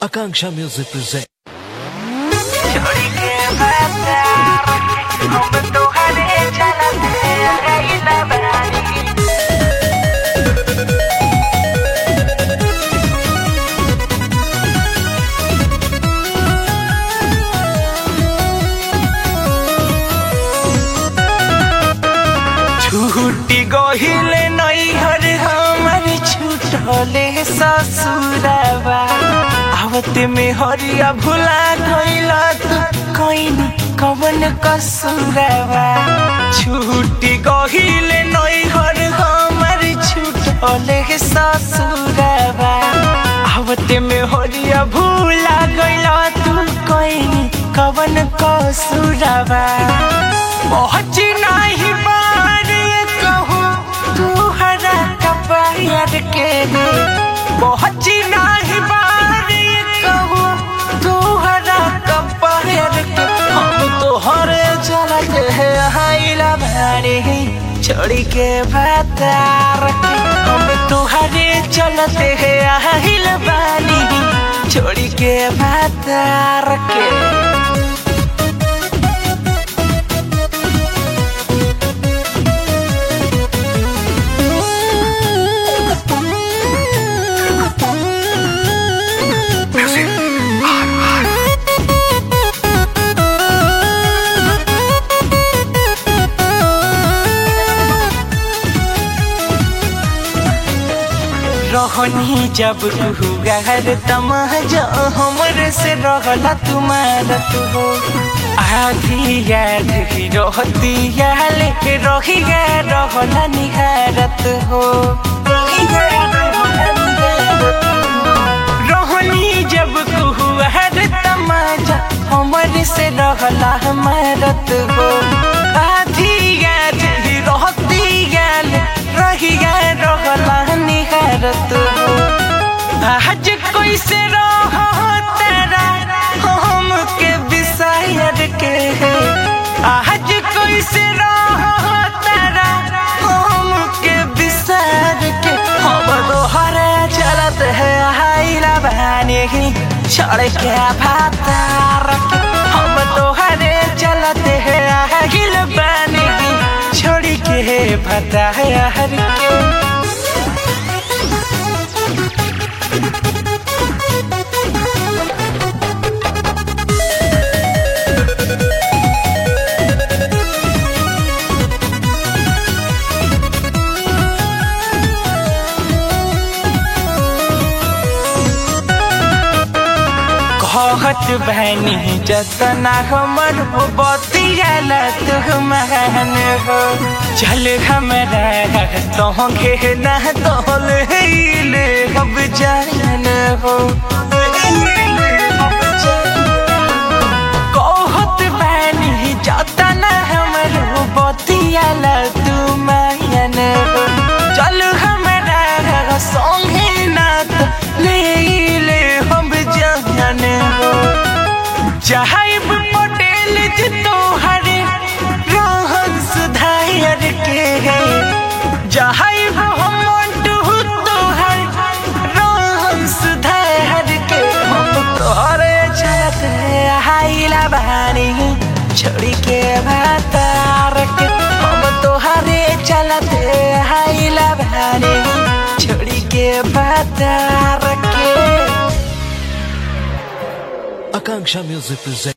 Akanksha Music presents. छोड़ी के बाजार हम तोहरे चलते रहिला बानी छूटी गहिले नैहर हमर छूटले ससुरबा आवते में हरिया भुला गइला तू कइनी कवन कसुरबा छूटी गहिले नैहर हमर छूटले ससुरबा आवते में हरिया भुला गइला तू कइनी कवन कसुरबा पहुँच नहीं बारे कहूँ तू हरा कपायर के रे पहुँच नहीं बारे कहूँ तू हरा कपायर के हम तो हरे चलते हैं हाइला भारी छोड़ी के बातार के हम तो हरे चलते हैं हाइल बानी छोड़ी के बातार के रहनी जब तू गहर तमाजा हमर से रहला तुम्हारा तू हो आधी याद ही रहती याले रही गे रहला निहारत हो रहनी जब तू हर तमाजा हमर से रहला हमारत हो आधी याद ही रहती याले रही गे रहला निहारत हो आज कैसे रह तेरा हम के विषयर के है आज कैसे रह तेरा हम के विषयर के हम दोहरे चलत है हाइला बहाने ही छोड़ के भातार के हम दोहरे चलत है हाइल बहाने ही छोड़ के भातार के कहत बहनी जतना हमर हो बतियालत महन हो चल हमरा तो घे न तोल ले अब जान हो कहत बहनी जतना हमर हो बतियालत महन हो चल हमरा संगे न तो ले ले हम जान हो चाहब पटेल जी तोहरे रहन सुधार के है चाहब हम मंटू तोहर रहन सुधार के हम तोहरे चलत है हाइला बहानी छोड़ी के भातार के हम तोहरे चलत है हाइला बहानी छोड़ी के भातार के Akanksha Music presents.